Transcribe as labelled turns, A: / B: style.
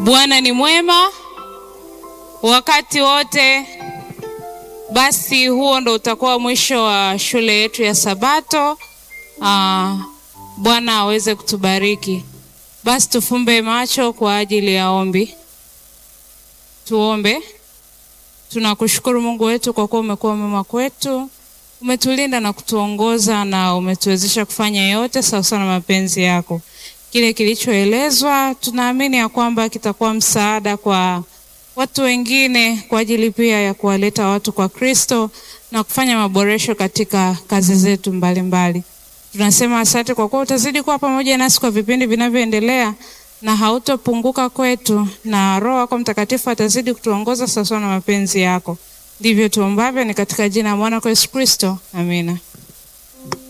A: Bwana ni mwema wakati wote. Basi huo ndo utakuwa mwisho wa shule yetu ya Sabato. Aa, Bwana aweze kutubariki. Basi tufumbe macho kwa ajili ya ombi. Tuombe. Tunakushukuru Mungu wetu kwa kuwa umekuwa mwema kwetu, umetulinda na kutuongoza na umetuwezesha kufanya yote sawasawa na mapenzi yako. Kile kilichoelezwa tunaamini ya kwamba kitakuwa msaada kwa watu wengine kwa ajili pia ya kuwaleta watu kwa Kristo na kufanya maboresho katika kazi zetu mbalimbali mbali. Tunasema asante kwa kuwa utazidi kuwa pamoja nasi kwa vipindi vinavyoendelea na hautopunguka kwetu, na Roho wako Mtakatifu atazidi kutuongoza sawasawa na mapenzi yako. Ndivyo tuombavyo, ni katika jina la mwana kwa Yesu Kristo, amina.